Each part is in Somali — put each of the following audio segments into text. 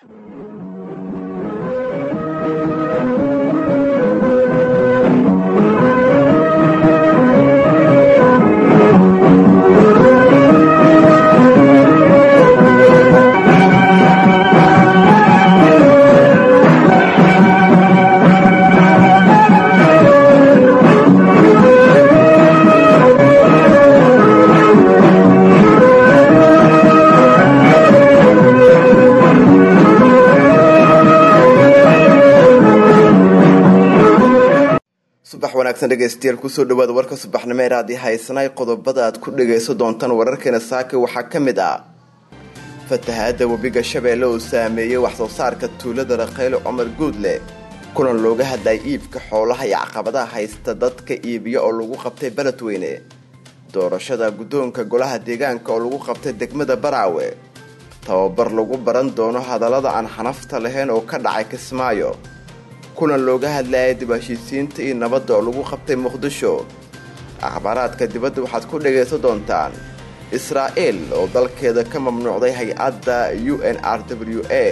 subax wanaagsan dhegeystayaal kusoo dhawaada warka subaxnimo ee raadi haysanay qodobada aad ku dhagaysan doontaan wararkeena saaka waxaa ka mid ah fatahaada webiga shabeelle oo saameeyey waxsoo saarka tuulada raqayle cumar guudle kulan looga hadlayay iibka xoolaha iyo caqabadaha haysta dadka iibiya oo lagu qabtay beledweyne doorashada guddoonka golaha deegaanka oo lagu qabtay degmada baraawe tababar lagu baran doono hadallada aan xanafta lahayn oo ka dhacay kismaayo kulan looga hadlayay dib heshiisiinta iyo nabadda oo lagu qabtay muqdisho akhbaaraadka dibadda waxaad ku dhagaysan doontaan israa'el oo dalkeeda ka mamnuucday hay-adda u n r w a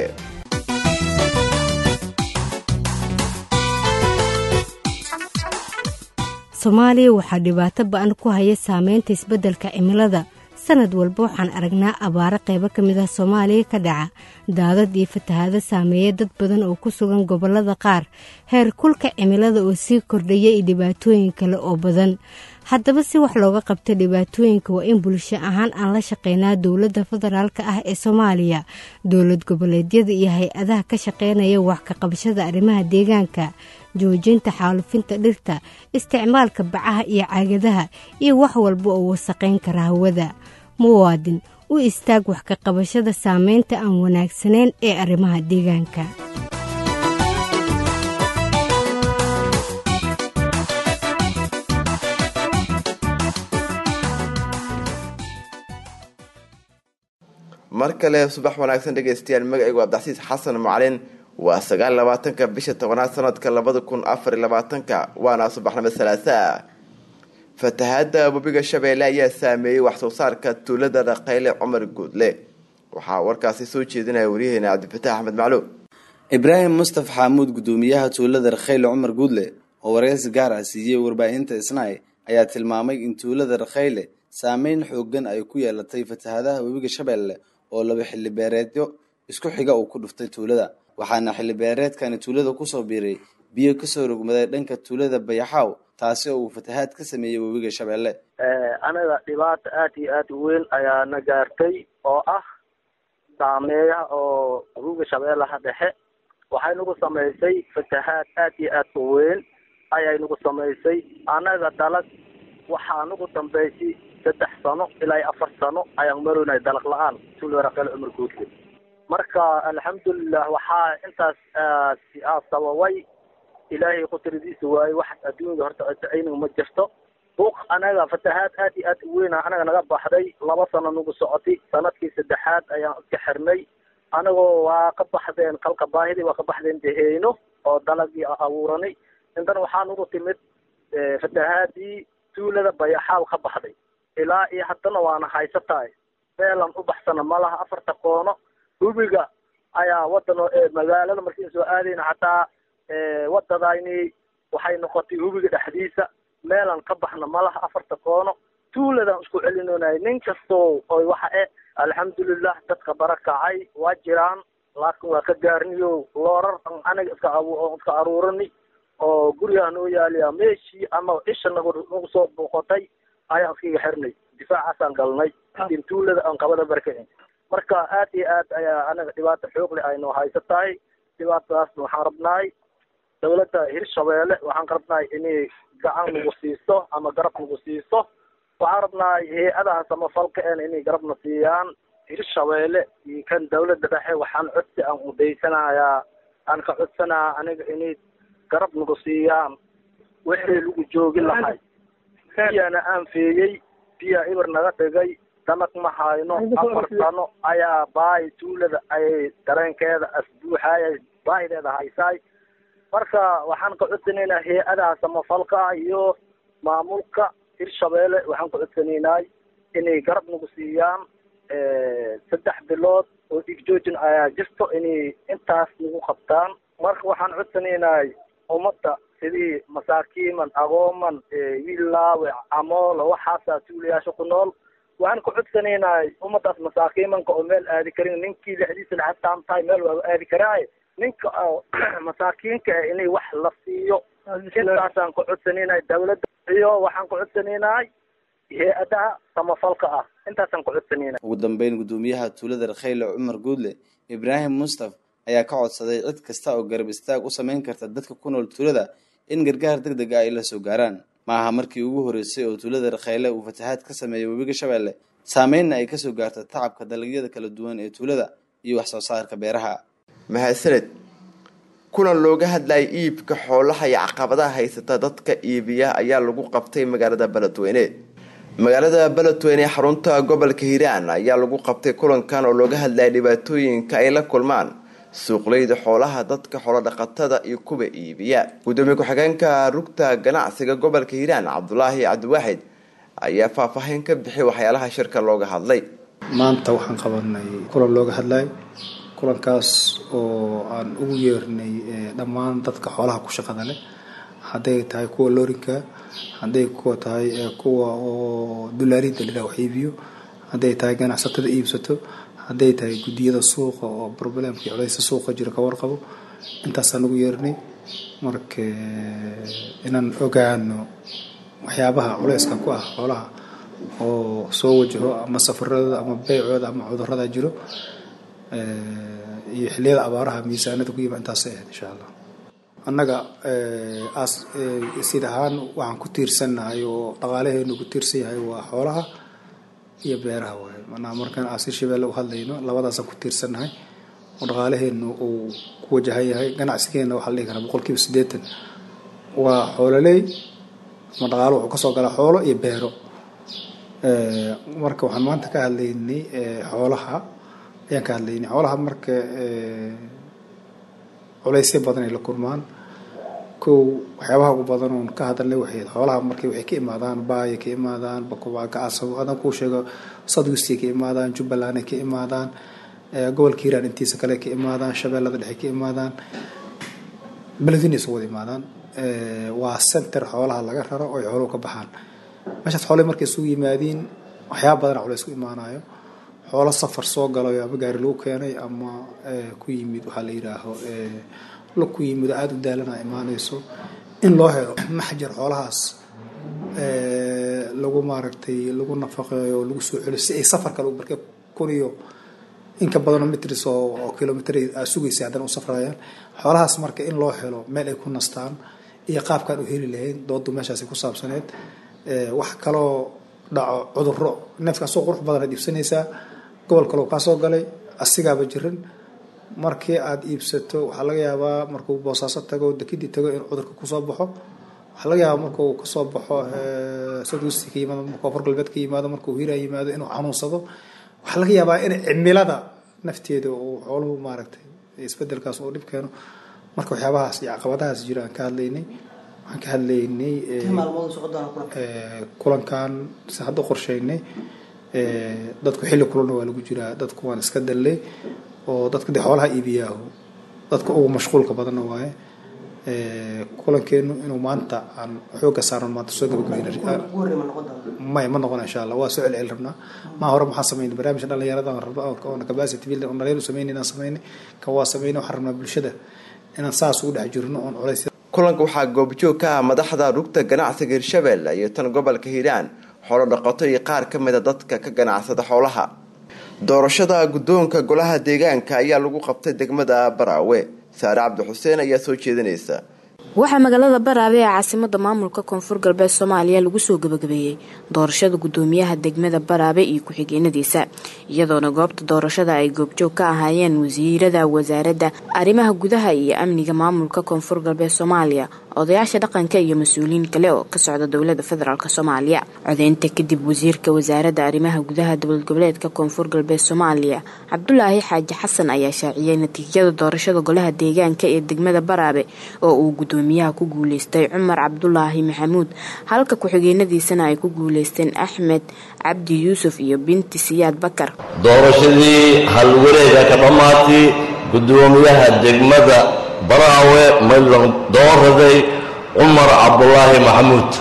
soomaaliya waxaa dhibaato ba-an ku haya saameynta isbeddelka cimilada sanad walba waxaan aragnaa abaaro qaybo ka mid ah soomaaliya ka dhaca daadad iyo fatahaado saameeya dad badan oo ku sugan gobollada qaar heer kulka cimilada oo sii kordhaya iyo dhibaatooyin kale oo badan haddaba si wax looga qabta dhibaatooyinka waa in bulsho ahaan aan la shaqeynaa dowladda federaalka ah ee soomaaliya dowlad goboleedyada iyo hay-adaha ka shaqeynaya wax ka qabashada arrimaha deegaanka joojinta xaalufinta dhirta isticmaalka bacaha iyo caagadaha iyo wax walba oo wasaqayn kara hawada muwaadin u istaag wax ka qabashada saameynta aan wanaagsanayn ee arrimaha deegaanka mar kale subax wanaagsan dhegaystayaal magacaygu abdixasiis xasan macalin waa sagaal labaatanka bisha tobanaad sanadka labada kun afar iyo labaatanka waana subaxnimo salaasaa fatahaada webiga shabeelle ayaa saameeyey waxsoo saarka tuulada raqayle cumar guudle waxaa warkaasi soo jeedinaya waryaheena cabdifatax axmed macluum ibraahim mustaf xaamuud gudoomiyaha tuulada rakhayle cumar guudle oo wareysi gaar ah siiyey warbaahinta isnaay ayaa tilmaamay in tuulada rakhayle saameyn xoogan ay ku yeelatay fatahaadaha webiga shabeelle oo laba xilli beereedyo isku xiga uu ku dhuftay tuulada waxaana xilli beereedkani tuulada kusoo biiray biyo kasoo rogmaday dhanka tuulada bayaxaaw taasi oo uu fatahaad ka sameeyey webiga shabeelle anaga dhibaato aad iyo aad u weyn ayaa na gaartay oo ah saameeyaha oo webiga shabeellaha dhexe waxay nagu samaysay fatahaad aad iyo aad u weyn ayay nagu samaysay anaga dalag waxaa nagu dambaysay saddex sano ilaa afar sano ayaan maroynay dalag la-aan tuulada raqayle cumar guudle marka alxamdulilah waxaa intaas sababay ilaahay qudradiisa waaye wax adduunyada horta ayniga ma jirto buuq anaga fatahaad aad iyo aad u weyna anaga naga baxday laba sano nagu socotay sanadkii saddexaad ayaan iska xirnay anagoo waa ka baxdeen kalka baahidii waa ka baxdeen deheyno oo dalagii abuuranay intan waxaa nagu timid fatahaadii tuulada bayaxaaw ka baxday ilaa iyo haddana waana haysatahay meelan u baxsana malaha afarta koono hubiga ayaa wadan magaalada markiin soo aadayna xataa wadadayni waxay noqotay hubiga dhexdiisa meelan ka baxna malaha afarta koono tuuladaan isku celinonay nin kastoo oy waxa e alxamdulilah dadka barakacay waa jiraan laakin waa ka gaarniyo loorar aniga iska iska aruurani oo gurigaa noo yaaliya meeshii ama isha nagu nagu soo booqotay ayaan iskaga xirnay difaacaasaan galnay in tuulada aan qabada barkacin marka aad iyo aad ayaa anaga dhibaato xoog leh ay noo haysa tahay dhibaatadaasna waxaan rabnaay dawladda hirshabeelle waxaan rabnaay inay gacan nagu siiso ama garab nagu siiso waxaan rabnaay hay-adaha samafalka en inay garabna siiyaan hirshabeelle iyo kan dawladda dhexe waxaan codsi aan udaysanayaa aan ka codsanaya aniga inay garab nagu siiyaan wixii lagu joogi lahay biyana aan feeyey biya ibir naga dhigay dalag ma hayno afar sano ayaa baahi tuulada ayay dareenkeeda asbuuxaya baahideeda haysaay marka waxaan ka codsanaynaa hay-adaha samafalka iyo maamulka hirshabeelle waxaan ka codsanaynay inay garab nagu siiyaan saddex bilood oo dhigjoojin ayaa jirto inay intaas nagu qabtaan marka waxaan codsanaynay ummadda sidii masaakiiman agooman wiillaawe camoolo waxaasaa tuulayaasha ku nool waxaan ku codsanaynay ummaddaas masaakiimanka oo meel aadi karin ninkii lixdiisa lacagtaan tahay meel waa aadi karaaye ninka oo masaakiinka ah inay wax la siiyo intaasaan ku codsanaynay dawladda iyo waxaan ku codsanaynay hay-adaha samafalka ah intaasaan ku codsanaynay ugu dambeyn guddoomiyaha tuulada rakhayle cumar guudle ibraahim mustaf ayaa ka codsaday cid kasta oo garab istaag u sameyn karta dadka ku nool tuulada in gargaar deg deg ah ay la soo gaaraan ma aha markii ugu horreysay oo tuulada rakhayle uu fatahaad ka sameeyay webiga shabeelle saameynna ay kasoo gaarta tacabka dalagyada kala duwan ee tuulada iyo wax soo saarka beeraha mahadsaned kulan looga hadlayay iibka xoolaha iyo caqabadaha haysata dadka iibiya ayaa lagu qabtay magaalada beledweyne magaalada beledweyne ee xarunta gobolka hiiraan ayaa lagu qabtay kulankan oo looga hadlayay dhibaatooyinka ay la kulmaan suuqleyda xoolaha dadka xoolodhaqatada iyo kuwa iibiya gudoomiye ku-xigeenka rugta ganacsiga gobolka hiiraan cabdulaahi cabdiwaaxid ayaa faahfaahin ka bixiyay waxyaalaha shirka looga hadlay maanta waxaan qabanay kulan looga hadlay kulankaas oo aan ugu yeernay dhammaan dadka xoolaha ku shaqada leh hadday tahay kuwa loorinka hadday kuwa tahay kuwa oo dulaarinta liraa wax iibiyo hadday tahay ganacsatada iibsato hadday tahay guddiyada suuqa oo problemkii culeysa suuqa jiro ka warqabo intaasaan ugu yeernay marka inaan ogaano waxyaabaha culeyska ku ah xoolaha oo soo wajaho ama safaradooda ama beycooda ama cudurada jiro iyo xiliyada abaaraha miisaanada ku yima intaasay ahayd insha allah annaga sid ahaan waxaan ku tiirsannahay oo dhaqaalaheenu ku tiirsan yahay waa xoolaha iyo beeraha waaye manaa markaan aasir shabeelle u hadlayno labadaasaan ku tiirsannahay oo dhaqaalaheenu uu ku wajahan yahay ganacsigeena waxaa la dhihi karaa boqol kiiba siddeetan waa xoololey ama dhaqaalo wuxuu kasoo galaa xoolo iyo beero marka waxaan maanta ka hadlaynay xoolaha ayaan ka hadlaynay xoolaha marka culeysyo badan ay la kulmaan kow waxyaabaha ugu badan oon ka hadalnay waxay xoolaha markay waxay ka imaadaan baaya ka imaadaan bakubaaka asab adan kuu sheego sadwistay ka imaadaan jubbaland ay ka imaadaan gobolka hiiraan intiisa kale ka imaadaan shabeellada dhexe ka imaadaan beledweyne isu wada imaadaan waa center xoolaha laga raro oo ay xooluhu ka baxaan meeshaas xoolahi markay isugu yimaadiin waxyaaba badana culeys ku imaanayo xoolo safar soo galayo ama gaari lagu keenay ama ku yimid waxaa la yidhaaho la ku yimid oo aada u daalana imaanayso in loo helo maxjar xoolahaas lagu maaragtay lagu nafaqeeyo oo lagu soo celiyo si ay safar kale marka kun iyo inka badanoo mitris oo kilomitr sugaysa haddana u safrayaan xoolahaas marka in loo helo meel ay ku nastaan iyo qaabkaan u heli lahayn doodu meeshaasi ku saabsaneed wax kaloo dhaco cuduro neefka asoo qurux badan aad iibsanaysaa gobol kaloo kaa soo galay asigaaba jirin markii aad iibsato waxaa laga yaabaa markuu boosaaso tago dekidii tago in cudurka kusoo baxo waxaa laga yaabaa markuu kasoo baxo sadwesti ka yimaado markuu afar galbeed ka yimaado markuu hiraa yimaado inuu xanuunsado waxaa laga yaabaa in cimilada nafteeda uu xooluhu maaragtay isbedelkaas uu dhib keeno marka waxyaabahaas iyo caqabadahaas jira aan ka hadlaynay waxaan ka hadlaynay kulankan si hadda qorsheynay dadku xilli kulana waa lagu jiraa dadku waan iska dallay oo dadka dee xoolaha iibiyaaho dadka ugu mashquulka badanna waaye kulankeenu inuu maanta aan xooga saaran maanta soo gabagabeynmaya ma noqona insha allah waa soo celceli rabnaa maa hore maxaa sameynay barnaamijka dhalinyarada rabna capacity building on dhalinyar sameynay inaan sameynay kan waa sameynay waxaan rabnaa bulshada inaan saas ugu dhex jirno oon culays kulanka waxaa goobjoog ka ah madaxda rugta ganacsiga hirshabelle iyo tan gobolka hiiraan xoolo dhaqato iyo qaar ka mida dadka ka ganacsada xoolaha doorashada guddoonka golaha deegaanka ayaa lagu qabtay degmada baraawe saare cabdi xuseen ayaa soo jeedinaysa waxaa magaalada baraabe ee caasimada maamulka koonfur galbeed soomaaliya lagu soo gabagabeeyey doorashada gudoomiyaha degmada baraabe iyo ku-xigeenadiisa iyadoona goobta doorashada ay goobjoog ka ahaayeen wasiirada wasaaradda arrimaha gudaha iyo amniga maamulka koonfur galbeed soomaaliya odayaasha dhaqanka iyo mas-uuliyiin kale oo ka socda dowlada federaalk soomaaliya codeynta kadib wasiirka wasaaradda arrimaha gudaha dowlad goboleedka koonfur galbeed soomaaliya cabdulaahi xaaji xasan ayaa shaaciyey natiijada doorashada golaha deegaanka ee degmada baraabe oo uu gudoomiyaha ku guuleystay cumar cabdulaahi maxamuud halka ku-xigeenadiisana ay ku guuleysteen axmed cabdi yuusuf iyo binti siyaad bakar doorashadii halwareega ka dhammaatay gudoomiyaha degmada baraawe maylan dooraday cumar cabdulaahi maxamuud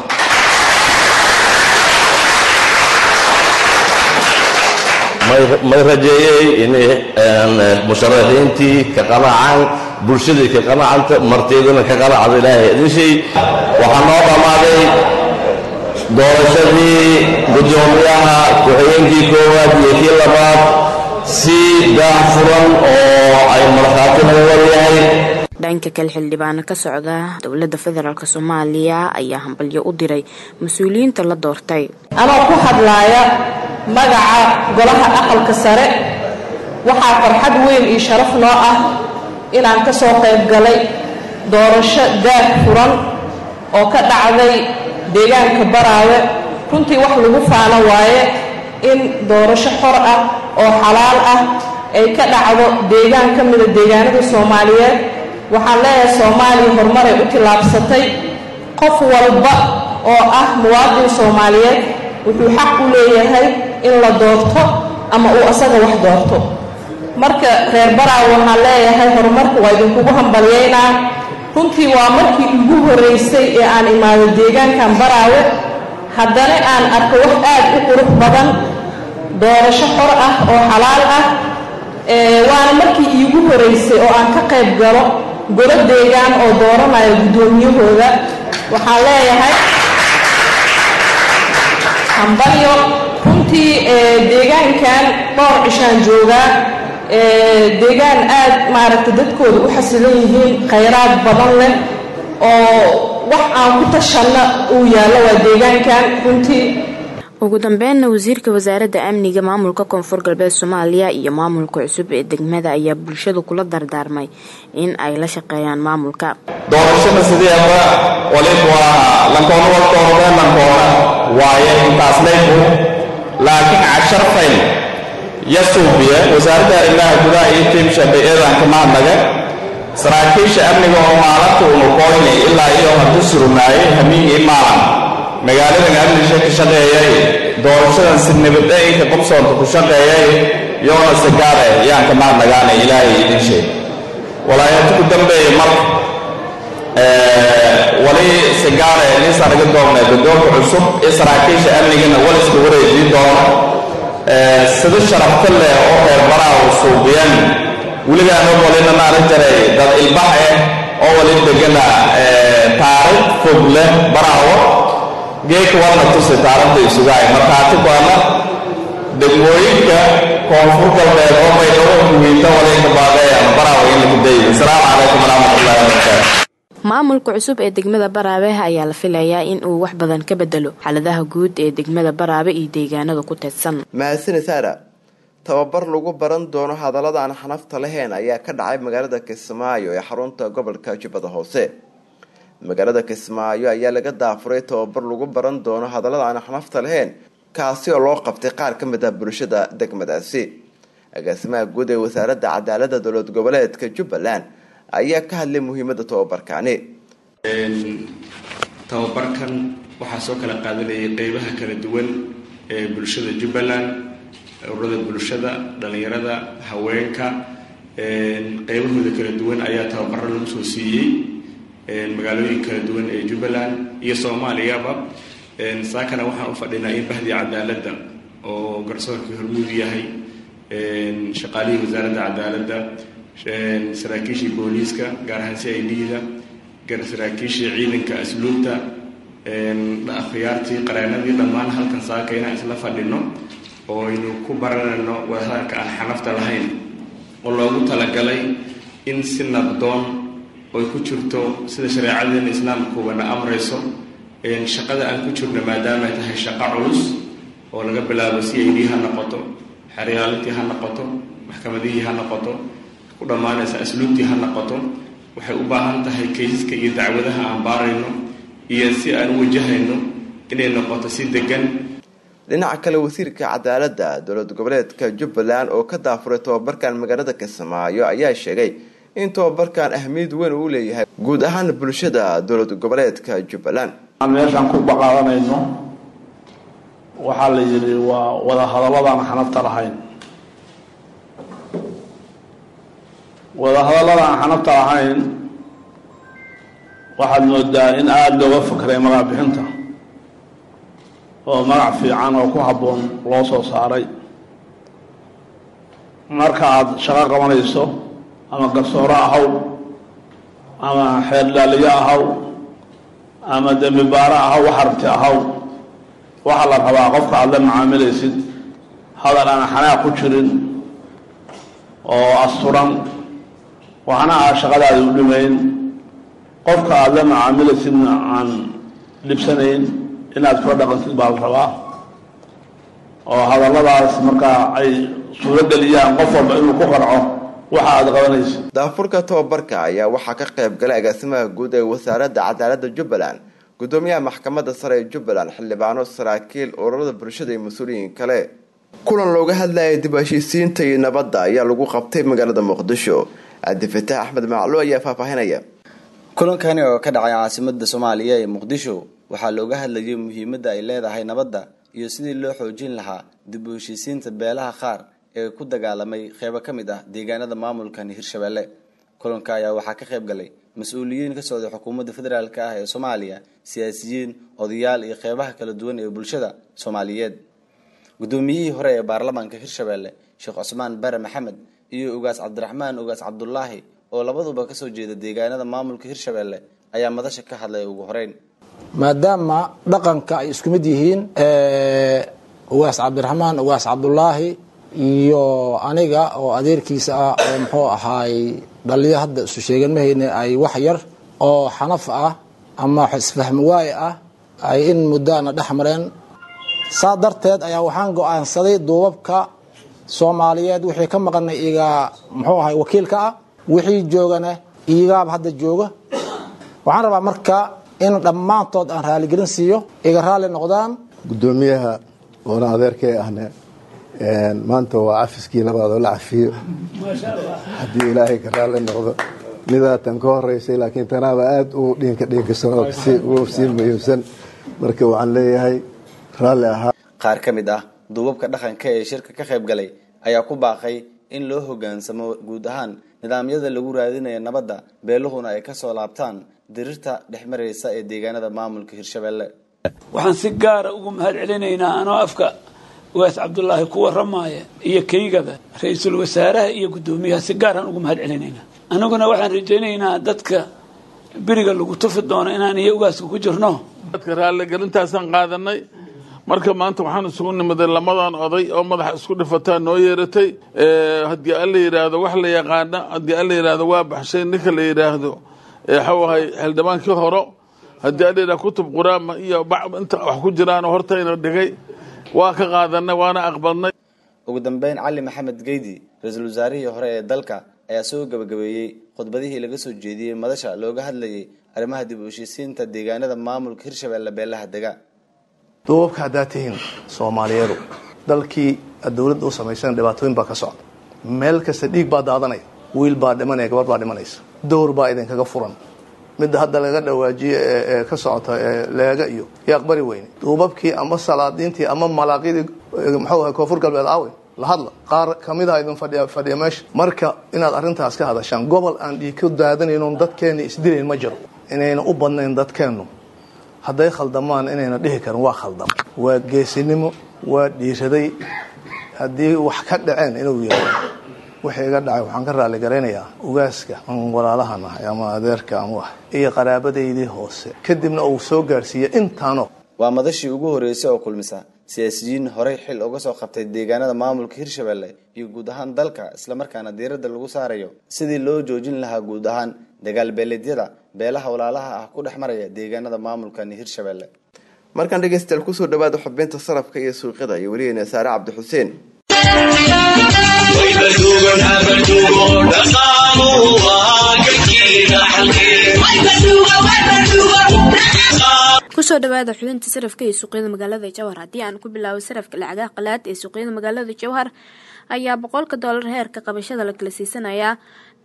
may rajeeyey inay musharaxiintii ka qanacaan bulshadii ka qanacanta marteeduna ka qanacda ilaahay idishay waxaa noo dhammaaday doorashadii gudoomiyaha ku-xigeenkii koowaad iyo kii labaad si daah furan oo ay markhaati lagu waryahay dhanka kale xildhibaano ka socda dowladda federaalk soomaaliya ayaa hambalyo u diray mas-uuliyiinta la doortay anoo ku hadlaaya magaca golaha aqalka sare waxaa farxad weyn iyo sharaf noo ah inaan ka soo qayb galay doorasho daah furan oo ka dhacday deegaanka baraawe runtii wax lagu faano waaye in doorasho xor ah oo xalaal ah ay ka dhacdo deegaan ka mida deegaanada soomaaliyeed waxaan leeyahay soomaaliya horumaray u tillaabsatay qof walba oo ah muwaadin soomaaliyeed wuxuu xaq u leeyahay in la doorto ama uu asaga wax doorto marka reer baraawe waxaan leeyahay horumarka waa idinkugu hambalyaynaa runtii waa markii ugu horraysay ee aan imaado deegaankan baraawe haddana aan arko wax aad u qurux badan doorasho xor ah oo xalaal ah waana markii iigu horraysay oo aan ka qayb galo golo deegaan oo dooranaya guddoomiyahooda waxaan leeyahay hambalyo runtii deegaankan dhowr cishaan joogaa deegaan aad maaragtay dadkooda u xasilan yihiin khayraad badan leh oo wax aan ku tashanna uu yaallo waa deegaankan runtii ugu dambeynna wasiirka wasaaradda amniga maamulka koonfur galbeed soomaaliya iyo maamulka cusub ee degmada ayaa bulshadu kula dardaarmay in ay la shaqeeyaan maamulka doorashada sideeba waliba waa lankoona waltoorada lankoona waaye intaas leybu laakiin cashar fayl ya suubiya wasaaradda arrimaha gudaha iyo tiimsha bay-eedanka mahadnaga saraakiisha amniga oo maalinta unuqooyni ilaa iyo haddu surmaayay hamiigii maalan magaaladan amnisha ka shaqeeyay doorashadan si nabadayinka qobsoonta ku shaqeeyay yoona sigaare yaan ka mahadnagaana ilaahay idin sheeg walaayata ku dambeeya marka wali sigaare niisaan naga doonnay godoonka cusub ee saraakiisha amnigana waliska wareejii doono sida sharafta leh oo reer baraha u suubiyan weligaana walina naaran jaray dad ilbax eh oo wali degana taariikh fog leh barahawo geeka warna tusi taaranta isugaay markaati baana degmooyinka koonfur galbeed oo bay dhawo muhiimta walinka baaqeeyaan barahawo in lagu dayo asalaamu calaykum waraxmatullahi wabarakaatu maamulka cusub ee degmada baraabe ayaa la filayaa in uu wax badan ka bedelo xaaladaha guud ee degmada baraabe iyo deegaanada ku teedsan mahadsani saara tababar lagu baran doono hadallada aan xanafta lahayn ayaa ka dhacay magaalada kismaayo ee xarunta gobolka jubbada hoose magaalada kismaayo ayaa laga daafuray tababar lagu baran doono hadallada aan xanafta lahayn kaasi oo loo qabtay qaar ka mid ah bulshada degmadaasi agaasimaha guud ee wasaaradda cadaalada dowlad goboleedka jubbaland ayaa ka hadlay muhiimada tababarkaani tababarkan waxaa soo kala qaadanayay qeybaha kala duwan ee bulshada jubbaland ururada bulshada dhalinyarada haweenka qeybahooda kala duwan ayaa tababaro lagu soo siiyey magaalooyin kala duwan ee jubbaland iyo soomaaliyaba saakana waxaan u fadhinaa in bahdii cadaaladda oo garsoorkii hormuud yahay shaqaalihii wasaaradda cadaaladda saraakiishii booliiska gaar ahaan c i d-da saraakiishii ciidanka asluubta akhyaartii qareenadii dhammaan halkan saaka inaan isla fadhino oo aynu ku baranayno wadahadalka aan xanafta lahayn oo loogu talagalay in si nabdoon oy ku jirto sida shareecadeena islaamkuubana amrayso shaqada aan ku jirno maadaama tahay shaqo culus oo laga bilaabo c i d ha noqoto xeryaalintii ha noqoto maxkamadihii ha noqoto ku dhammaanaysa asluubtii ha noqoto waxay u baahan tahay kaysaska iyo dacwadaha aan baarayno iyo si aan u wajahayno inay noqoto si degan dhinaca kale wasiirka cadaaladda dowlad goboleedka jubbaland oo ka daafuray tababarkan magaalada kismaayo ayaa sheegay in tababarkan ahmiyad weyn uu leeyahay guud ahaan bulshada dowlad goboleedka jubbaland aan meeshaan ku baqaadanayno waxaa la yidhi waa wada hadaladaan xanabta lahayn wada hadaladaan xanabta lahayn waxaad moodaa in aada looga fakray magac bixinta oo magac fiican oo ku habboon loo soo saaray marka aada shaqo qabanayso ama garsooro ahaw ama xeerdhaaliyo ahaw ama dembi baaro ahaw wax aragti ahaw waxaa la rabaa qofka aada la macaamilaysid hadal aan xanaaq ku jirin oo asturan waxna aa shaqadaadi u dhimayn qofka aada la macaamilaysidna aan dhibsanayn inaad kula dhaqantid baa la rabaa oo hadalladaas markaa ay suuro geliyaan qof walba inuu ku qarco waxa aada qabanaysid daafurka tababarka ayaa waxaa ka qayb galay agaasimaha guud ee wasaaradda cadaaladda jubbaland gudoomiyaha maxkamadda sare ee jubbaland xildhibaano saraakiil ururada bulshada iyo mas-uuliyiin kale kulan looga hadlayay dib heshiisiinta iyo nabadda ayaa lagu qabtay magaalada muqdisho cabdifataax axmed maclo ayaa faahfaahinaya kulankani oo ka dhacay caasimada soomaaliya ee muqdisho waxaa looga hadlayay muhiimadda ay leedahay nabadda iyo sidii loo xoojin lahaa dib u heshiisiinta beelaha qaar ee ku dagaalamay qeybo ka mid ah deegaanada maamulkan hirshabelle kulanka ayaa waxaa ka qayb galay mas-uuliyiin ka socday xukuumadda federaalk ah ee soomaaliya siyaasiyiin odayaal iyo qeybaha kala duwan ee bulshada soomaaliyeed gudoomiyihii hore ee baarlamaanka hirshabelle sheekh cusmaan bare maxamed iyo ugaas cabdiraxmaan ugaas cabdulaahi oo labaduba kasoo jeeda deegaanada maamulka hirshabelle ayaa madasha ka hadlay ugu horeyn maadaama dhaqanka ay isku mid yihiin ugaas cabdiraxmaan ugaas cabdulaahi iyo aniga oo adeerkiisa ah oo muxuu ahaay dhaliyo hadda isu sheegan mahayne ay wax yar oo xanaf ah ama isfahmi waaye ah ay in muddoana dhex mareen saa darteed ayaa waxaan go-aansaday duubabka soomaaliyeed wixii ka maqana iga muxuu ahay wakiilka ah wixii joogana igaaba hadda jooga waxaan rabaa marka in dhammaantood aan raaligelin siiyo iga raalli noqdaan gudoomiyaha oona adeerkay ahne maanta waa cafiskii labaad oo la cafiyo haddii ilaahay ka raalli noqdo midaatan ka horeysay laakiin tanaaba aada u dhiinka dhiinkasan oo sii muhiimsan marka waxaan leeyahay raalli ahaa qaar ka mid ah duubabka dhaqanka ee shirka ka qayb galay ayaa ku baaqay in loo hogaansamo guud ahaan nidaamyada lagu raadinaya nabadda beeluhuna ay kasoo laabtaan dirirta dhex maraysa ee deegaanada maamulka hirshabelle waxaan si gaara ugu mahad celinaynaa anoo afka ugaas cabdulaahi ku waramaaya iyo keygaba ra-iisul wasaaraha iyo guddoomiyaha si gaaraan ugu mahad celinaynaa anaguna waxaan rajaynaynaa dadka beriga lagu tufi doono inaan iyo ugaaska ku jirno dadka raalligelintaasaan qaadanay marka maanta waxaan isugu nimiday lamadan oday oo madaxa isku dhifataa noo yeeratay haddii alla yidhaahdo wax la yaqaana haddii alla yidhaahdo waa baxshay ninka la yidhaahdo waxau ahay xildhibaankii horo haddii alla yidhahdo kutub quraama iyo inta wax ku jiraan hortayna dhigay waa ka qaadanay waana aqbalnay ugu dambeyn cali maxamed geydi ra-iisul wasaarihii hore ee dalka ayaa soo gabagabeeyey khudbadihii laga soo jeediyey madasha looga hadlayay arrimaha dib u heshiisiinta deegaanada maamulka hirshabelle beelaha dega duubabka haddaad tihiin soomaaliyeedu dalkii aad dowladda u samaysana dhibaatooyin baa ka socda meel kasta dhiig baa daadanaya wiil baa dhimanaya gabar baa dhimanaysa dowr baa idinkaga furan midda hadda laga dhawaajiye ee ka socota ee leega iyo iyo aqbari weyne duubabkii ama salaadiintii ama malaaqyadii muxuu ahay koonfur galbeed aawe la hadla qaar kamid a idin fadhiya fadhiya meesha marka inaad arrintaas ka hadashaan gobol aan dhiig ka daadanaynon dadkeena isdilayn ma jiro inayna u badnayn dadkeennu hadday khaldamaan inayna dhihi karin waa khaldam waa geesinimo waa dhiiraday haddii wax ka dhaceen inuu yihahdo wixii iga dhacay waxaan ka raali garaynayaa ugaaska an walaalahan ahay ama adeerka ama wax iyo qaraabadaydii hoose kadibna uu soo gaarsiiya intaano waa madashii ugu horreysay oo kulmisa siyaasiyiin horey xil uga soo qabtay deegaanada maamulka hirshabelle iyo guud ahaan dalka islamarkaana diiradda lagu saarayo sidii loo joojin lahaa guud ahaan dagaal beeleedyada beelaha walaalaha ah ku dhex maraya deegaanada maamulkan hirshabelle markaan dhegeystayaal kusoo dhawaada xubinta sarafka iyo suuqyada iyo weligeena saare cabdixuseen kusoo dhawaada xubinta sarafka ee suuqyada magaalada jowhar haddii aan ku bilaabo sarafka lacagaha qalaad ee suuqyada magaalada jowhar ayaa boqolka doolar heerka qabashada la kala siisanayaa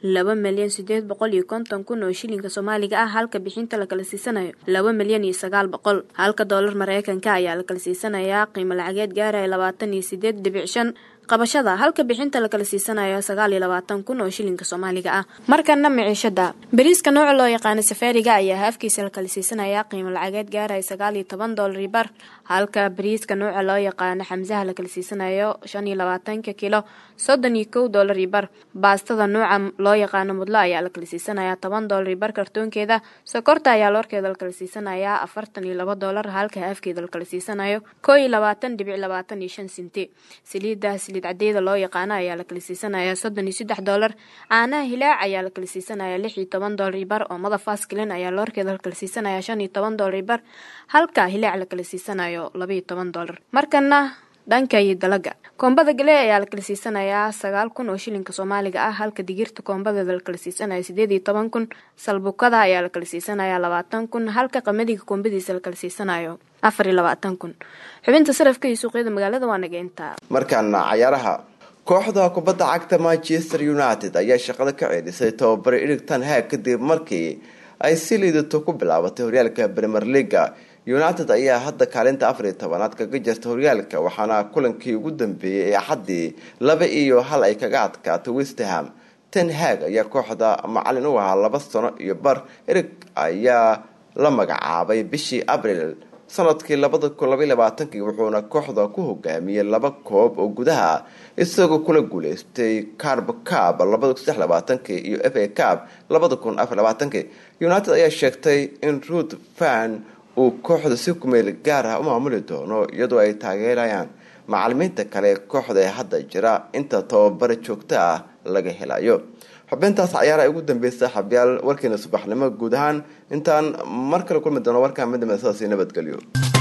laba milyan sideed boqol iyo konton kun oo shilinka soomaaliga ah halka bixinta la kala siisanayo laba milyan iyo sagaal boqol halka doolar mareykanka ayaa la kala siisanayaa qiimo lacageed gaaraya labaatan iyo sideed dhibic shan qabashada halka bixinta la kala siisanayo sagaal iyo labaatan kun oo shilinka soomaaliga ah markana miciishada bariiska nooca loo yaqaano safaariga ayaa haafkiisa la kala siisanayaa qiimo lacageed gaaraya sagaal iyo toban doolari bar halka bariiska nooca loo yaqaano xamsaha la kala siisanayo shan iyo labaatanka kilo soddon iyo kow doolari bar baastada nooca loo yaqaano mudlo ayaa la kala siisanayaa toban doolari bar kartoonkeeda sokorta ayaa loorkeeda la kala siisanayaa afartan iyo laba doolar halka haafkeeda la kala siisanayo koo iyo labaatan dhibic labaatan iyo shan sinti saliidda saliid cadeeda loo yaqaano ayaa la kala siisanayaa soddon iyo saddex doolar caanaha hilaac ayaa la kala siisanayaa lix iyo toban doolari bar oo madafaskilin ayaa loorkeeda la kala siisanayaa shan iyo toban doolari bar halka hilaac la kala siisanayo laba iyo toban doolar markana dhanka iyo dalaga koombada gale ayaa la kala siisanayaa sagaal kun oo shilinka soomaaliga ah halka digirta koombadeeda la kala siisanayo sideed iyo toban kun salbukada ayaa la kala siisanayaa labaatan kun halka qamadiga koombadiisa la kala siisanayo afar iyo labaatan kun xubinta sarafka iyo suuqyada magaalada waa naga intaa markaana cayaaraha kooxda kubadda cagta manchester united ayaa shaqada ka ceelisay tababare erigton haag kadib markii ay si liidato ku bilaabatay horyaalka premier leaga united ayaa hadda kaalinta afar iyo tobanaad kaga jirta horyaalka waxaana kulankii ugu dambeeyey ee axaddii laba iyo hal ay kaga adkaatay westerham ten hag ayaa kooxda macalin u ahaa laba sano iyo bar erig ayaa la magacaabay bishii abril sanadkii labada kun labaiy labaatankii wuxuuna kooxda ku hogaamiyey laba koob oo gudaha isagoo kula guuleystay carb cab labada kun saddex labaatankii iyo f a cab labada kun afar labaatankii united ayaa sheegtay in ruth fan uu kooxda si kumeel gaar ah u maamuli doono iyadoo ay taageerayaan macalimiinta kale kooxda ee hadda jira inta tababare joogto ah laga helayo xubintaas cayaaraha ugu dambeysa xabyaal warkeena subaxnimo guud ahaan intaan mar kale kulmi doono warkaan midnimada sidaasi nabadgelyo